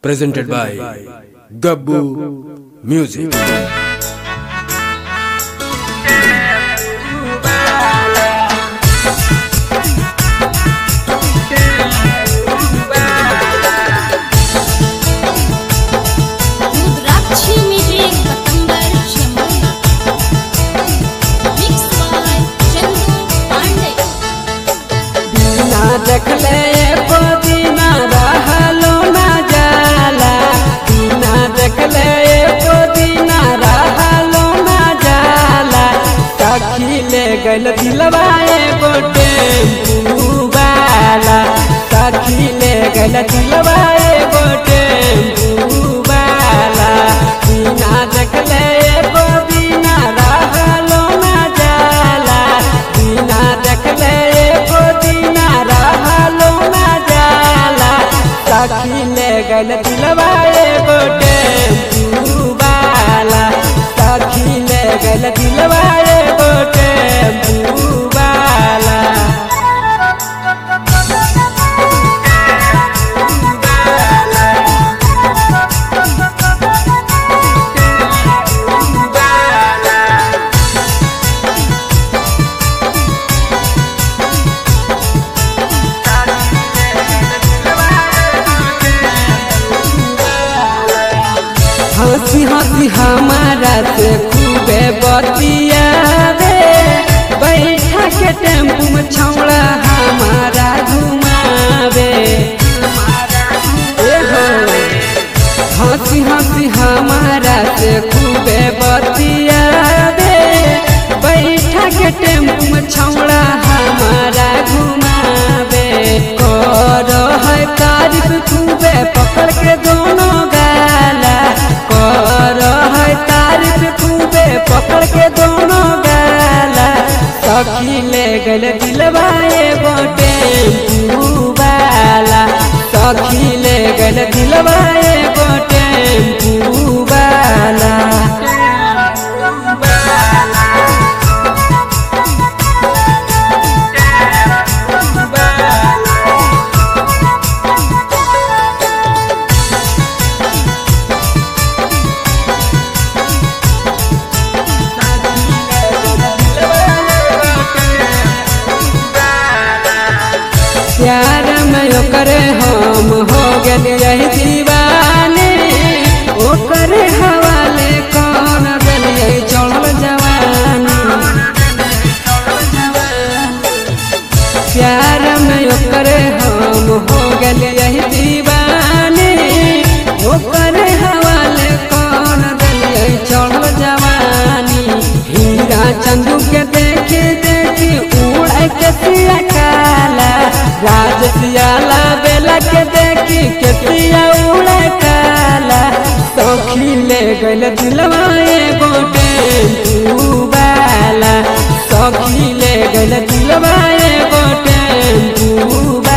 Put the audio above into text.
presented by Gabbu Music. Rudrakshi music पतंबर शेंबुली mix by Chandu Pandey बिना देखले एको दिना रहलो ना जाला बिना देखले एको दिना रहलो ना जाला सखी ले गइल दिलवा एगो टेम्पू वाला सखी ले गइल दिलवा एगो टेम्पू वाला बिना देखले एको दिना रहलो ना जाला बिना देखले एको दिना रहलो ना जाला सखी ले गइल दिलवा एगो टेम्पू वाला सखी ले गइल दिलवा एगो टेम्पू वाला हंसी हंसी हमारा से खूबे बतियावे बैठा के टेम्पू में छौड़ा हमारा घुमावे ए हो हंसी हंसी हमारा से खूबे बतियावे बैठा के टेम्पू में छौड़ा हमारा घुमावे करो है तारीफ खूबे पकड़ के दोनों गाला करो है तारीफ खूबे पकड़ के दोनों गाला सखी ले गल दिलवा एगो टेम्पू वाला सखी ले गल दिलवा एगो टेम्पू वाला प्यार में ओकरे हम हो गए रही दीवाने ओकरे हवाले कौन दिलिए चढ़ल जवानी प्यार में ओकरे हम हो गए यही दीवाने ओकरे हवाले कौन दिलिए चढ़ल जवानी हीरा चंदू के देखे देखी उड़ के सिया काला राज सियाला बेला के देखी के सिया उड़ काला सखी ले गइल दिलवा एगो टेम्पू वाला सखी ले गइल दिलवा एगो टेम्पू